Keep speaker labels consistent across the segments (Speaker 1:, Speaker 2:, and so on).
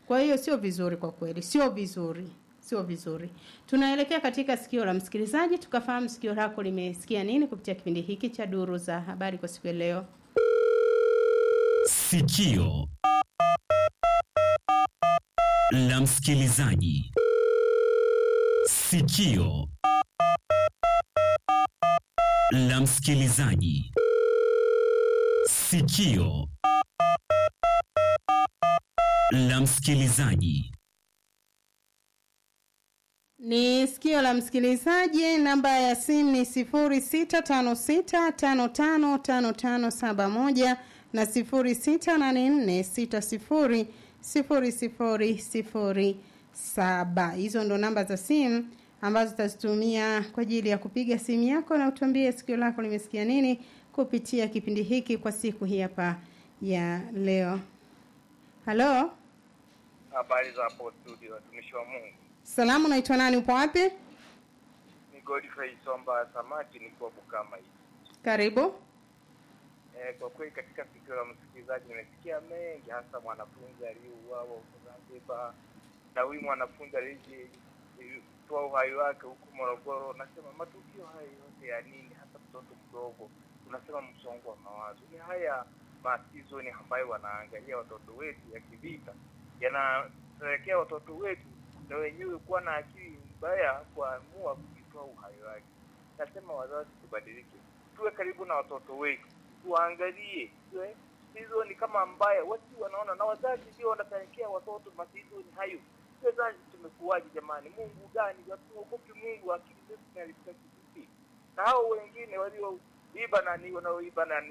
Speaker 1: Kwa hiyo sio vizuri kwa kweli, sio vizuri, sio vizuri. Tunaelekea katika sikio la msikilizaji, tukafahamu sikio lako limesikia nini kupitia kipindi hiki cha duru za habari kwa siku ya leo.
Speaker 2: Sikio la msikilizaji. Sikio la msikilizaji. Sikio la msikilizaji.
Speaker 1: Ni sikio la msikilizaji. Namba ya simu ni sifuri sita tano sita tano tano tano tano saba moja na sifuri sita nane nne sita sifuri sifuri sifuri sifuri saba. Hizo ndo namba za simu ambazo utazitumia kwa ajili ya kupiga simu yako na utuambie sikio lako limesikia nini kupitia kipindi hiki kwa siku hii hapa ya leo. Halo,
Speaker 3: Habari za hapo studio, watumishi wa Mungu.
Speaker 1: salamu, unaitwa nani? Upo wapi?
Speaker 3: Ni Godfrey Somba Samaki, nikiwa Bukama hii.
Speaker 1: Karibu.
Speaker 3: Eh, kwa kweli katika sikio la msikilizaji nimesikia mengi, hasa mwanafunzi aliyeuawa huko Zanzibar na huyu mwanafunzi aliyetoa uhai wake huku Morogoro. Nasema matukio haya yote ya nini, hasa mtoto mdogo, unasema msongo wa mawazo. Ni haya masizoni ambayo wanaangalia watoto wetu ya kivita, yanapelekea watoto wetu na wenyewe kuwa na akili mbaya kuamua kujitoa uhai wake. Nasema wazazi tubadilike, tuwe karibu na watoto wetu, tuangalie tuwe sizoni kama mbaya, watu wanaona na wazazi ndio wanapelekea watoto masizoni hayo. Wazazi tumekuwaje jamani? Mungu gani? Hatuogopi Mungu, akili zetu zinalipita vipi? Na hao wengine walioiba nani, wanaoiba nani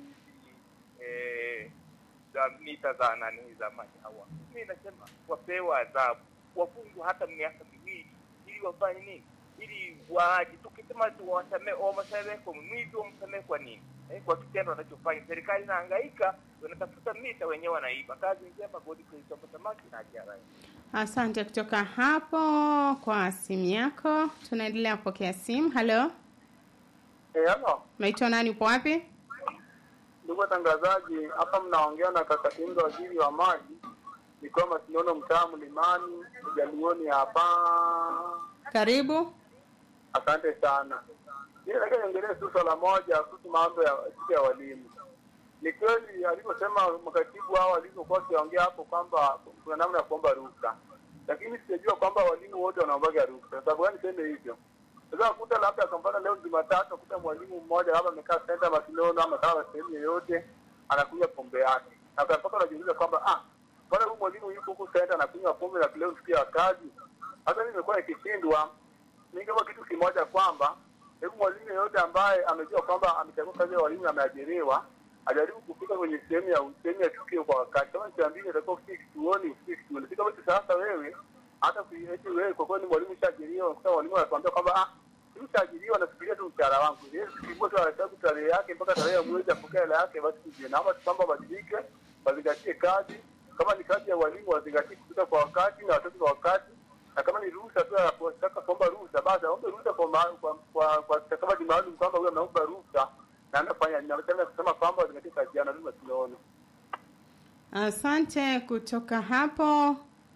Speaker 3: eh, za mita za nani za maji hawa, mimi nasema wapewe adhabu, wafungwe hata miaka miwili, ili wafanye nini? Ili waaje. Tukisema tu wasamehe, wasamehe kwa mwizi, wamsamehe kwa nini? Eh, kwa kitendo wanachofanya. Serikali inahangaika, wanatafuta mita, wenyewe wanaiba. Kazi njema, Godfrey Somba Samaki na Ajara.
Speaker 1: Asante kutoka hapo kwa simu yako. Tunaendelea kupokea simu. Halo,
Speaker 4: Eh, halo.
Speaker 1: unaitwa nani? Upo wapi?
Speaker 4: Ndugu watangazaji, hapa mnaongea na kaka Tinga, waziri wa maji, nikiwa Masinono, mtaa Mlimani, Jaluoni hapa.
Speaker 1: Karibu.
Speaker 4: Asante sana. Mimi nataka niongelee tu swala moja kuhusu mambo ya siku ya walimu. Ni kweli alivyosema makatibu hao walivyokuwa wakiongea hapo kwamba kuna namna ya kuomba ruhusa, lakini sijajua kwamba walimu wote wanaombaga ruhusa. Kwa sababu gani niseme hivyo? Sasa kuta labda kwa mfano leo Jumatatu kuta mwalimu mmoja labda amekaa senta Masinono ama kaa sehemu yoyote anakunywa pombe yake, na ukapata unajiuliza kwamba ah, mbona huyu mwalimu yuko huku senta anakunywa pombe na leo siku ya kazi? Hata mimi nimekuwa nikishindwa ningewa kitu kimoja kwamba hebu mwalimu yeyote ambaye amejua kwamba amechagua kazi ya walimu na ameajiriwa ajaribu kufika kwenye sehemu ya sehemu ya tukio kwa wakati. Kama ni saa mbili atakuwa ufike kituoni, ufike kituoni. Si kama sasa wewe hata kuieti wewe kwa kweli mwalimu shaajiriwa, unakuta mwalimu anakuambia kwamba ah, mimi shaajiriwa nasubiria tu mshahara wangu. Yeye sikibua tu anahesabu tarehe yake mpaka tarehe ya mwezi apokee hela yake, basi tujue. Naomba tu kwamba wabadilike, wazingatie kazi. Kama ni kazi ya walimu wazingatie kufika kwa wakati na watoto kwa wakati na kama ni ruhusa tu anapotaka kuomba ruhusa, basi aombe ruhusa kwa ma- kwa kwa kwa stakabadhi maalum kwamba huyo ameomba ruhusa na anafanya ninaweza kusema kwamba wazingatie kazi yao, na lazima tunaona.
Speaker 1: Asante kutoka hapo.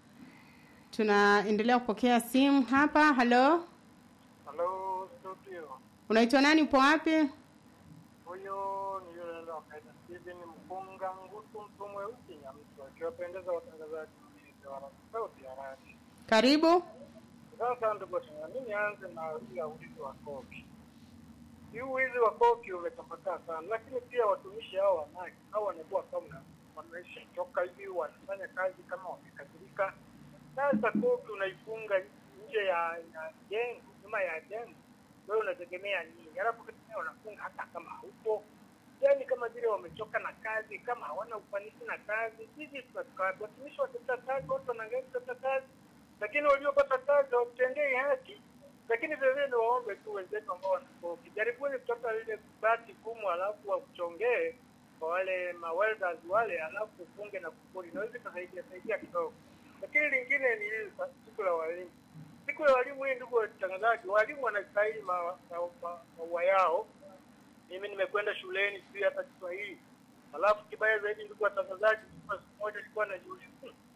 Speaker 1: Tunaendelea kupokea simu hapa. Halo,
Speaker 4: Halo studio,
Speaker 1: unaitwa nani? Upo wapi?
Speaker 4: huyo ni yule ndo akaita Steven Mpunga Ngutu, mtu mweusi Nyamtu, akiwapendeza watangazaji wa sauti ya radio.
Speaker 1: Karibu.
Speaker 4: Sasa ndugu tena, mimi nianze na hii ya uwizi wa koki. Hii uwizi wa koki umetapakaa sana, lakini pia watumishi hao wa maji hao wanakuwa kama wanaisha toka hivi, wanafanya kazi kama wamekasirika. Sasa koki unaifunga nje ya ya jengo, nyuma ya jengo, wewe unategemea nini? Alafu kitu unafunga hata kama haupo yani kama vile wamechoka na kazi, kama hawana ufanisi na kazi. Sisi tunataka watumishi watafuta kazi, watu wanaangalia kutafuta kazi, lakini waliopata kazi hawatendei haki. Lakini vile vile niwaombe tu wenzetu ambao wanakoki, jaribuni kutafuta lile bati gumu, alafu wakuchongee kwa wale ma welders wale, alafu ufunge na kufuli, inaweza ikasaidia saidia kidogo. Lakini lingine ni hili sa- siku la walimu. Siku ya walimu hii, ndugu watangazaji, walimu wanastahili maua ma, ma, maua yao mimi nimekwenda shuleni sijui hata Kiswahili. Alafu kibaya zaidi, ndugu watangazaji, siku moja nilikuwa najiuliza "Hmm,